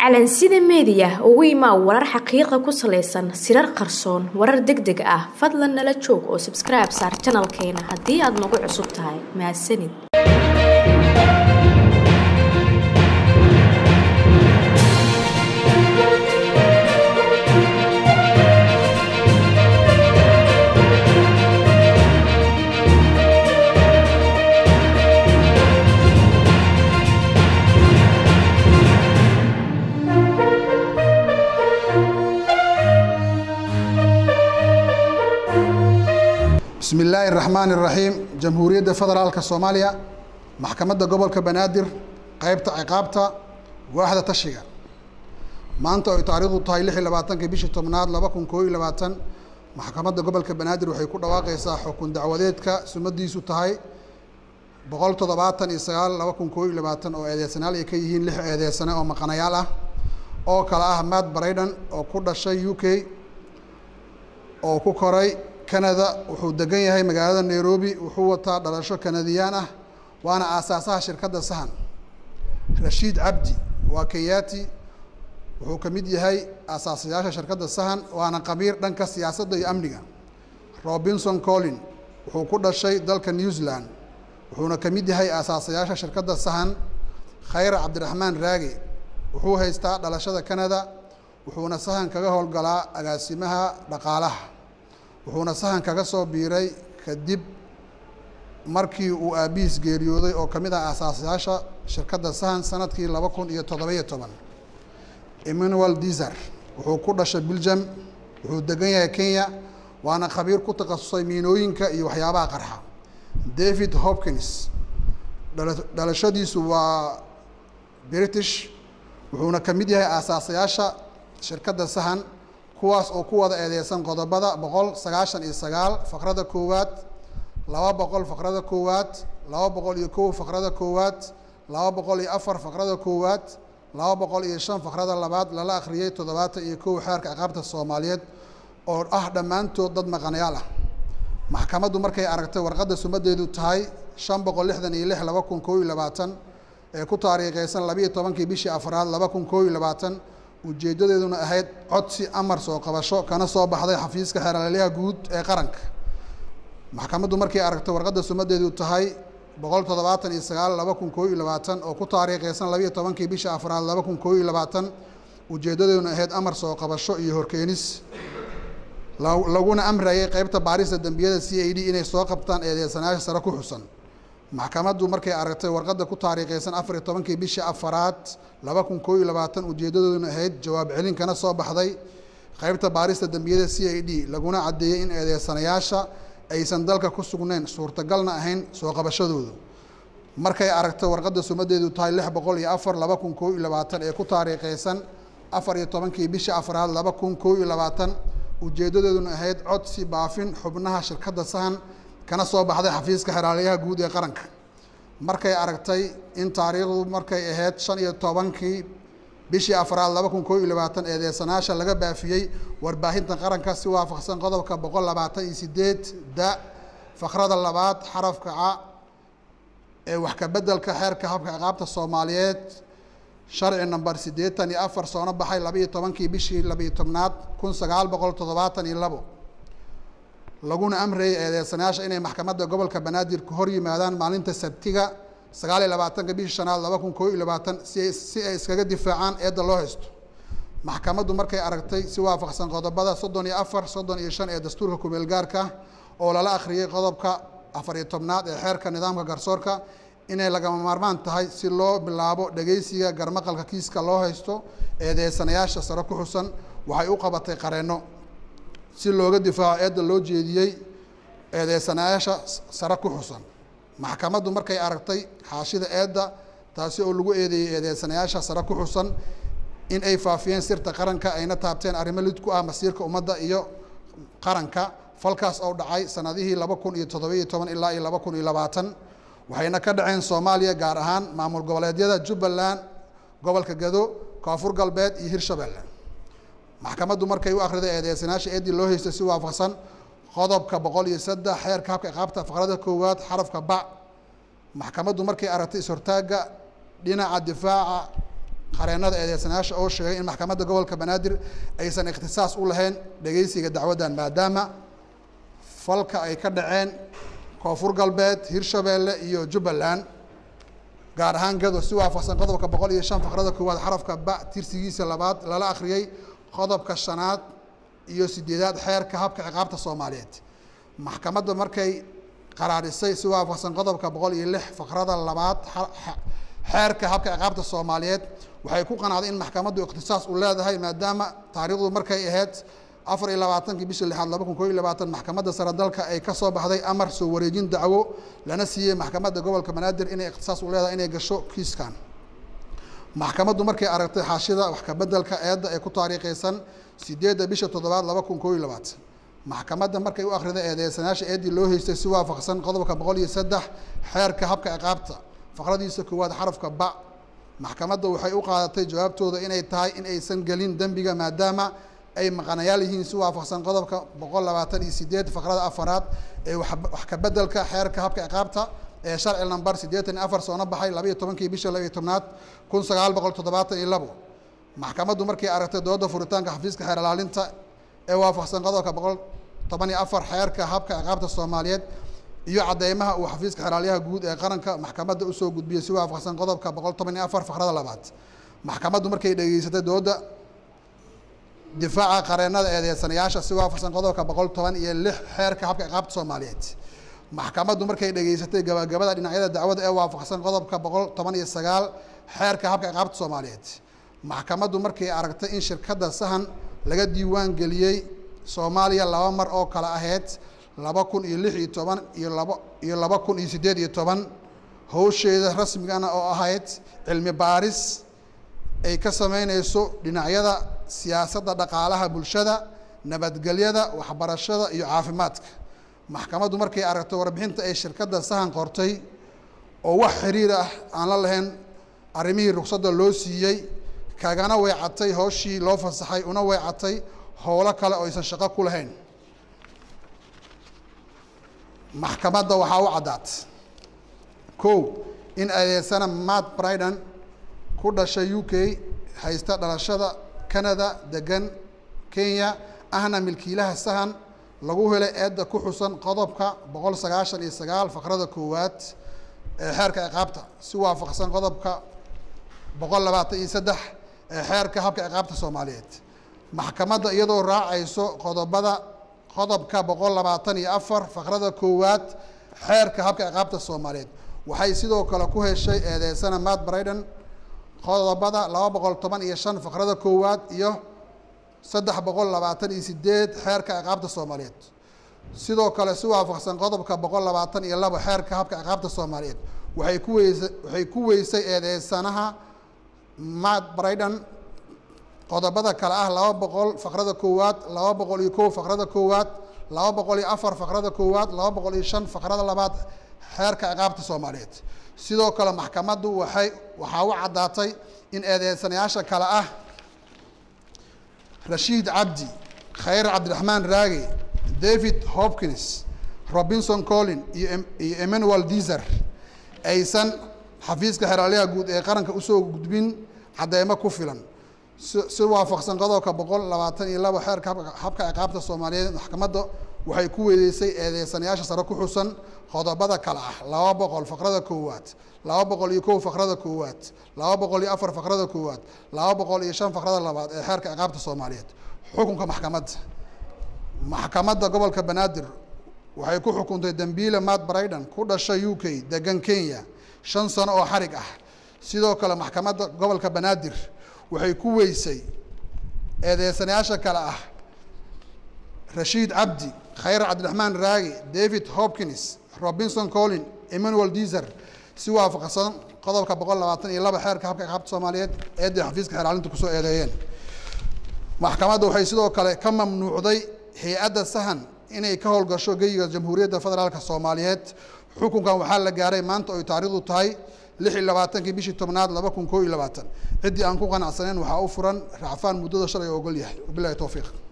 calansida meediya ugu imaa warar xaqiiqa ku salaysan sirar qarsoon warar deg deg ah fadlan nala joog oo sabskribe saar janalkeena haddii aad nagu cusub tahay mahadsanid bismi illaahi raxmaan iraxiim jamhuuriyadda federaalka soomaaliya maxkamadda gobolka banaadir qeybta ciqaabta waaxda tashiga maanta ay taariikhdu tahay lix iyo labaatanka bishii tobnaad laba kun koo iyo labaatan maxkamadda gobolka banaadir waxay ku dhawaaqeysaa xukun dacwadeedka sumadiisu tahay boqol toddobaatan iyo sagaal laba kun koo iyo labaatan oo eedeysanaal ay ka yihiin lix eedeysane oo maqanayaal ah oo kale ah matt brayden oo ku dhashay u k oo ku koray canada wuxuu degan yahay magaalada nairobi wuxuu wataa dhalasho kanadiyaan ah waana aasaasaha shirkadda sahan rashiid cabdi waa kenyati wuxuu ka mid yahay aasaasayaasha shirkadda sahan waana qabiir dhanka siyaasadda iyo amniga robinson collin wuxuu ku dhashay dalka new zealand wuxuuna ka mid yahay aasaasayaasha shirkadda sahan khayra cabdiraxmaan raage wuxuu haystaa dhalashada canada wuxuuna sahan kaga howlgalaa agaasimaha dhaqaalaha wuxuuna sahan kaga soo biiray kadib markii uu aabihiis geeriyooday oo ka mid ah aasaasayaasha shirkadda sahan sanadkii laba kun iyo toddobiyo toban emmanuel dizer wuxuu ku dhashay belgium wuxuu degan yahay kenya waana khabiir ku takhasusay miinooyinka iyo waxyaabaha qarxa david hopkins dhalashadiisu waa british wuxuuna ka mid yahay aasaasayaasha shirkadda sahan kuwaas oo ku wada eedeysan qodobada boqol sagaashan iyo sagaal faqrada koowaad laba boqol faqrada koowaad laba boqol iyo kow faqrada koowaad laba boqol iyo afar faqrada koowaad laba boqol iyo shan faqrada labaad lala akhriyey toddobaatan iyo kow xeerka ciqaabta soomaaliyeed oo ah dhammaantood dad maqanayaal ah maxkamaddu markay aragtay warqadda sumadeedu tahay shan boqol lixdan iyo lix laba kun koo iyo labaatan ee ku taariikheysan labiiyo tobankii bishii afraad laba kun koo iyo labaatan ujeeddadeeduna ahayd codsi amar soo qabasho kana soo baxday xafiiska xeeralyaha guud ee qaranka maxkamaddu markay aragtay warqadda sumadeedu tahay boqol toddobaatan iyo sagaal laba kun koo iyo labaatan oo ku taariikheysan labiiyo tobankii bisha afraad laba kun koo iyo labaatan ujeeddadeeduna ahayd amar soo qabasho iyo horkeenis laguna amrayay qeybta baarista dembiyada c a d inay soo qabtaan eedeysanayaasha sare ku xusan maxkamaddu markay aragtay warqadda ku taariikheysan afar iyo tobankii bishii afaraad laba kun koo iyo labaatan ujeeddadooduna ahayd jawaab celin kana soo baxday qeybta baarista dembiyada c a d laguna caddeeyey in eedeysanayaasha aysan dalka ku sugnayn suurtagalna ahayn soo qabashadooda markay aragtay warqadda sumadeedu tahay lix boqol iyo afar laba kun koo iyo labaatan ee ku taariikheysan afar iyo tobankii bishii afraad laba kun koo iyo labaatan ujeeddadooduna ahayd codsi baafin xubnaha shirkadda sahan kana soo baxday xafiiska xeraalyaha guud ee qaranka markay aragtay in taariikhdu markay ahayd shan iyo tobankii bishii afraad laba kun koo iyo labaatan eedeysanaasha laga baafiyey warbaahinta qaranka si waafaqsan qodobka boqol labaatan iyo sideed da fakrada labaad xarafka ca ee wax ka beddelka xeerka habka ciqaabta soomaaliyeed sharci number siddeetan iyo afar soona baxay labaiyo tobankii bishii labiiyo tobnaad kun sagaal boqol toddobaatan iyo labo laguna amrayay eedeysanayaasha inay maxkamadda gobolka banaadir ku hor yimaadaan maalinta sabtiga sagaal iyo labaatanka bishii shanaad laba kun koo iyo labaatan si si ay iskaga difaacaan eedda loo haysto maxkamaddu markay aragtay si waafaqsan qodobada soddon iyo afar soddon iyo shan ee dastuurka kumeel gaarka oo lala akhriyey qodobka afar iyo tobnaad ee xeerka nidaamka garsoorka inay lagama maarmaan tahay si loo bilaabo dhegeysiga garmaqalka kiiska loo haysto eedeysanayaasha sare ku xusan waxay u qabatay qareenno si looga difaaco eedda loo jeediyey eedeysanayaasha sare ku xusan maxkamaddu markay aragtay xaashida eedda taasi oo lagu eedeeyey eedeysanayaasha sare ku xusan in ay faafiyeen sirta qaranka ayna taabteen arrimo lid ku ah masiirka ummadda iyo qaranka falkaas oo dhacay sanadihii laba kun iyo toddobiyo toban ilaa iyo laba kun iyo labaatan waxayna ka dhaceen soomaaliya gaar ahaan maamul goboleedyada jubbaland gobolka gado koonfur galbeed iyo hirshabelle maxkamaddu markay u akhriday eedeysanayaasha eeddii loo haystay si waafaqsan qodobka boqol iyo saddex xeerka habka iqaabta faqrada koowaad xarafka bac maxkamaddu markay aragtay is-hortaagga dhinaca difaaca qareennada eedeysanayaasha oo sheegay in maxkamadda gobolka banaadir aysan ikhtisaas u lahayn dhegeysiga dacwaddan maadaama falka ay ka dhaceen koonfur galbeed hirshabeelle iyo jubbaland gaar ahaan gado si waafaqsan qodobka boqol iyo shan faqrada koowaad xarafka ba tirsigiisa labaad lala akhriyey qodobka shanaad iyo sideedaad xeerka habka ciqaabta soomaaliyeed maxkamadda markay qaraarisay si waafaqsan qodobka boqol iyo lix faqrada labaad xeerka habka ciqaabta soomaaliyeed waxay ku qanacday in maxkamaddu ikhtisaas u leedahay maadaama taariikhdu markay ahayd afar iyo labaatankii bishii lixaad laba kun koo iyo labaatan maxkamadda sare dalka ay ka soo baxday amar soo wareejin dacwo lana siiyey maxkamadda gobolka banaadir inay ikhtisaas u leedahay inay gasho kiiskan maxkamaddu markay aragtay xaashida wax kabedelka eedda ee ku taariikhaysan sideedda bisha toddobaad laba kun koo iyo labaatan maxkamadda markay u akhriday eedeysanayaasha eeddii loo haystay si waafaqsan qodobka boqol iyo saddex xeerka habka ciqaabta faqradiisa koowaad xarafka ba maxkamadda waxay u qaadatay jawaabtooda inay tahay in aysan gelin dembiga maadaama ay maqanayaal yihiin si waafaqsan qodobka boqol labaatan iyo sideed faqrada afaraad ee wax kabedelka xeerka habka ciqaabta ee sharci number siddeetan iyo afar soona baxay labaiyo tobankii bisha labaiyo tobnaad kun sagaal boqol toddobaatan iyo labo maxkamaddu markay aragtay dooda furitaanka xafiiska xeer ilaalinta ee waafaqsan qodobka boqol toban iyo afar xeerka habka ciqaabta soomaaliyeed iyo cadeymaha uu xafiiska xeraalyaha guud ee qaranka maxkamadda usoo gudbiyey si waafaqsan qodobka boqol toban iyo afar faqrada labaad maxkamaddu markay dhegeysatay dooda difaaca qareennada eedeysanayaasha si waafaqsan qodobka boqol toban iyo lix xeerka habka ciqaabta soomaaliyeed maxkamaddu markay dhegeysatay gabagabada dhinacyada dacwada ee waafaqsan qodobka boqol toban iyo sagaal xeerka habka ciqaabta soomaaliyeed maxkamaddu markay aragtay in shirkadda sahan laga diiwaan geliyey soomaaliya laba mar oo kale ahayd laba kun iyo lix iyo toban iyo laba iyo laba kun iyo siddeed iyo toban howsheeda rasmigana oo ahayd cilmi baaris ay ka sameyneyso dhinacyada siyaasadda dhaqaalaha bulshada nabadgelyada waxbarashada iyo caafimaadka maxkamaddu markay aragto warbixinta ay shirkadda sahan qortay oo wax xiriir ah aan la lahayn arrimihii ruqsadda loo siiyey kagana weecatay hooshii loo fasaxay una weecatay howlo kale oo aysan shaqo ku lahayn maxkamadda waxaa u caddaat kow in adeegsana matt bridan ku dhashay u k haysta dhalashada canada degan kenya ahna milkiilaha sahan lagu helay eedda ku xusan qodobka boqol sagaashan iyo sagaal faqrada koowaad ee xeerka ciqaabta si waafaqsan qodobka boqol labaatan iyo saddex ee xeerka habka ciqaabta soomaaliyeed maxkamadda iyadoo raacayso qodobada qodobka boqol labaatan iyo afar faqrada koowaad xeerka habka ciqaabta soomaaliyeed waxay sidoo kale ku heshay eedeysana matt bridan qodobada laba boqol toban iyo shan faqrada koowaad iyo saddex boqol labaatan iyo sideed xeerka ciqaabta soomaaliyeed sidoo kale si waafaqsan qodobka boqol labaatan iyo labo xeerka habka ciqaabta soomaaliyeed waxay ku weysa waxay ku weysay eedeysanaha matt bridan qodobada kale ah laba boqol faqrada koowaad laba boqol iyo kow faqrada koowaad laba boqol iyo afar faqrada koowaad laba boqol iyo shan faqrada labaad xeerka ciqaabta soomaaliyeed sidoo kale maxkamaddu waxay waxaa u caddaatay in eedeysanayaasha kale ah rashiid cabdi khayr cabdiraxmaan raage david hopkins robinson collin iyo iyo emmanuel dizer aysan xafiiska xeraalyaha guud ee qaranka usoo gudbin cadeymo ku filan si si waafaqsan qodobka boqol labaatan iyo labo xeerka habka habka ciqaabta soomaaliyeed maxkamadda waxay ku weydeysay eedeysanayaasha sare ku xusan qodobada kale ah laba boqol faqrada koowaad laba boqol iyo kow faqrada koowaad laba boqol iyo afar faqrada koowaad laba boqol iyo shan faqrada labaad ee xeerka ciqaabta soomaaliyeed xukunka maxkamadda maxkamadda gobolka banaadir waxay ku xukuntay dembiile matt bridan ku dhashay u k degan kenya shan sano oo xarig ah sidoo kale maxkamadda gobolka banaadir waxay ku weysay eedeysanayaasha kale ah rashiid cabdi khayr cabdiraxmaan raage david hopkins robinson collin emmanuel dizer si waafaqsan qodobka boqol labaatan iyo laba xeerka habka ciqaabta soomaaliyeed eeday xafiiska xeeraalinta kusoo eedeeyeen maxkamadda waxay sidoo kale ka mamnuucday hay-adda sahan inay ka howlgasho geyiga jamhuuriyadda federaalka soomaaliyeed xukunkan waxaa la gaaray maanta oy taariikhdu tahay lix iyo labaatankii bishii tobnaad laba kun koo iyo labaatan ciddii aan ku qanacsanayn waxaa u furan racfaan muddada shalay oo ogol yahay wabilahi towfiiq